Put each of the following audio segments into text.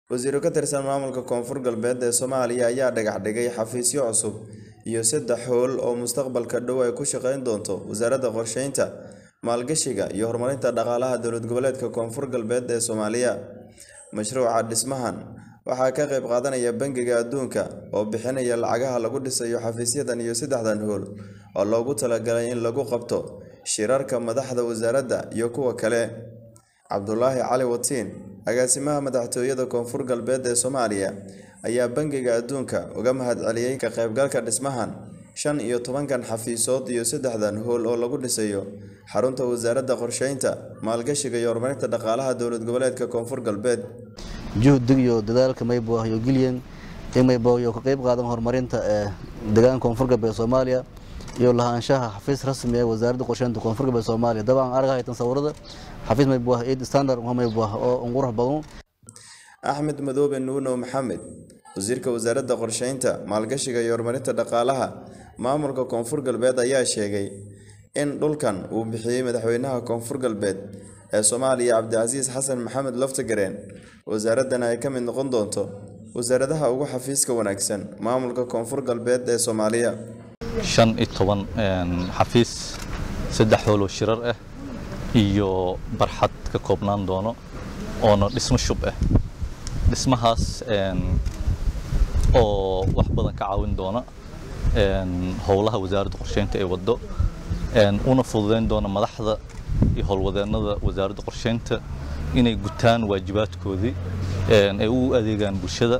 wasiiro ka tirsan maamulka koonfur galbeed ee soomaaliya ayaa dhagax dhigay xafiisyo cusub iyo saddex howl oo mustaqbalka dhow ay ku shaqeyn doonto wasaaradda qorsheynta maalgashiga iyo horumarinta dhaqaalaha dowlad goboleedka koonfur galbeed ee soomaaliya mashruuca dhismahan waxaa ka qayb qaadanaya bangiga adduunka oo bixinaya lacagaha lagu dhisayo xafiisyadan iyo saddexdan howl oo loogu talagalay in lagu qabto shirarka madaxda wasaaradda iyo kuwa kale cabdulaahi cali watiin agaasimaha madaxtooyada koonfur galbeed ee soomaaliya ayaa bangiga adduunka uga mahadceliyey ka qaybgalka dhismahan shan iyo tobankan xafiisood iyo saddexdan howl oo lagu dhisayo xarunta wasaaradda qorsheynta maalgashiga iyo horumarinta dhaqaalaha dowlad goboleedka koonfur galbeed juhdig iyo dadaalka maybo iyo gilyan in maybo iyo ka qayb qaadan horumarinta ee deegaanka koonfur galbeed soomaaliya iyo lahaanshaha xafiis rasmi ee wasaaradda qorsheynta koonfur galbeed soomaaliya dabcan arag haytan sawirada xafiis maybo eid standard maybo oo qurux badan axmed madoobe nuuno maxamed wasiirka wasaaradda qorsheynta maalgashiga iyo horumarinta dhaqaalaha maamulka koonfur galbeed ayaa sheegay in dhulkan uu bixiyey madaxweynaha koonfur galbeed ee soomaaliya cabdicasiis xasan maxamed loftagareen wasaaraddana ay ka mid noqon doonto wasaaradaha ugu xafiiska wanaagsan maamulka koonfur galbeed ee soomaaliya shan iyo toban xafiis saddex howloo shirar ah iyo barxad ka koobnaan doono oona dhismo shub ah dhismahaas oo wax badan ka caawin doona howlaha wasaaradda qorsheynta ay waddo una fududeyn doona madaxda iyo howlwadeennada wasaaradda qorsheynta inay gutaan waajibaadkoodii ay u adeegaan bulshada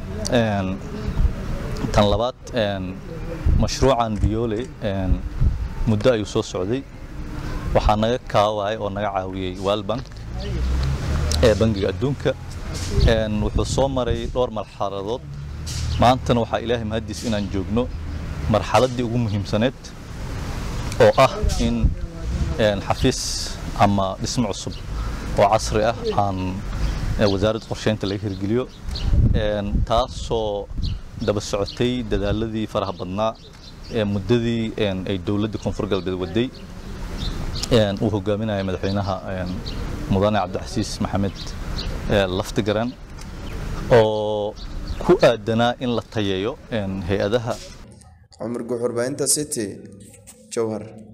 tan labaad mashruucan biyoole muddo ayuu soo socday waxaa naga kaaway oo naga caawiyey walbank ee bangiga adduunka wuxuu soo maray dhowr marxaladood maantana waxaa ilaahay mahadiis inaan joogno marxaladdii ugu muhiimsaneed oo ah in xafiis ama dhismo cusub oo casri ah aan wasaaradda qorsheynta laga hirgeliyo taasoo daba socotay dadaaladii faraha badnaa ee muddadii ay dowladda koonfur galbeed waday uu hogaaminaya madaxweynaha mudane cabdicasiis maxamed laftigaran oo ku aadanaa in la tayeeyo hay-adaha cumar guuxurbaahinta city jowhar